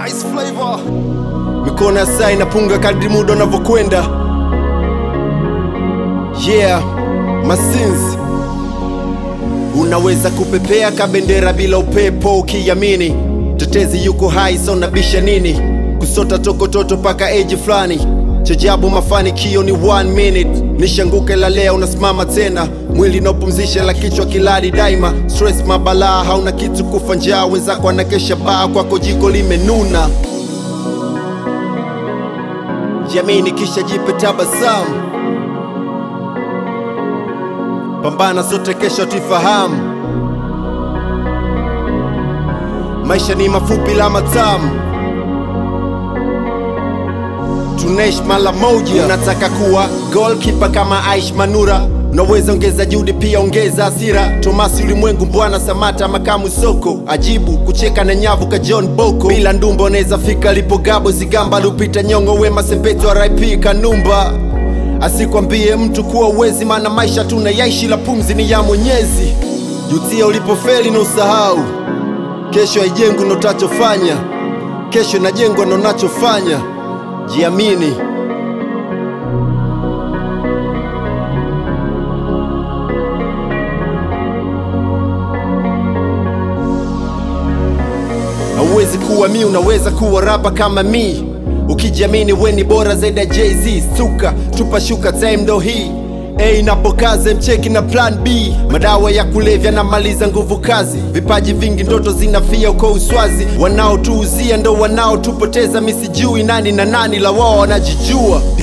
Nice flavor. Mikono ya saa inapunga kadri muda unavyokwenda. Yeah, Masins. Unaweza kupepea kabendera bila upepo ukiamini. Tetezi yuko hai, so nabisha nini? Kusota tokototo paka eji fulani. Chajabu mafanikio ni one minute. Nishanguke la leo unasimama tena, mwili naopumzisha la kichwa kiladi daima. Stress mabalaa, hauna kitu kufa njaa, wenzako anakesha baa, kwako jiko limenuna. Jamini kisha jipe tabasamu, pambana sote, kesho tuifahamu. Maisha ni mafupi la matamu, tunaishi mara moja. Unataka kuwa goalkeeper kama Aish Manura, unaweza ongeza juhudi, pia ongeza hasira. Tomasi Ulimwengu, Mbwana Samata, Makamu Soko, ajibu kucheka na nyavu ka John Boko. Bila ndumba unaweza fika lipo Gabo Zigamba, Lupita Nyong'o, Wema Sepetu, RIP Kanumba. Asikwambie mtu kuwa uwezi, maana maisha tunayaishi, la pumzi ni ya Mwenyezi. Jutia ulipofeli na usahau Kesho haijengwi na utachofanya, kesho inajengwa na unachofanya. Jiamini. Hauwezi kuwa mi, unaweza kuwa rapa kama mi. Ukijiamini we ni bora zaidi ya Jay-Z. Suka tupa shuka, time ndo hii A inapokaze mcheki na plan B, madawa ya kulevya na maliza nguvu kazi, vipaji vingi ndoto zinafia uko uswazi, wanaotuuzia ndo wanaotupoteza. Misijui nani na nani, la wao wanajijua.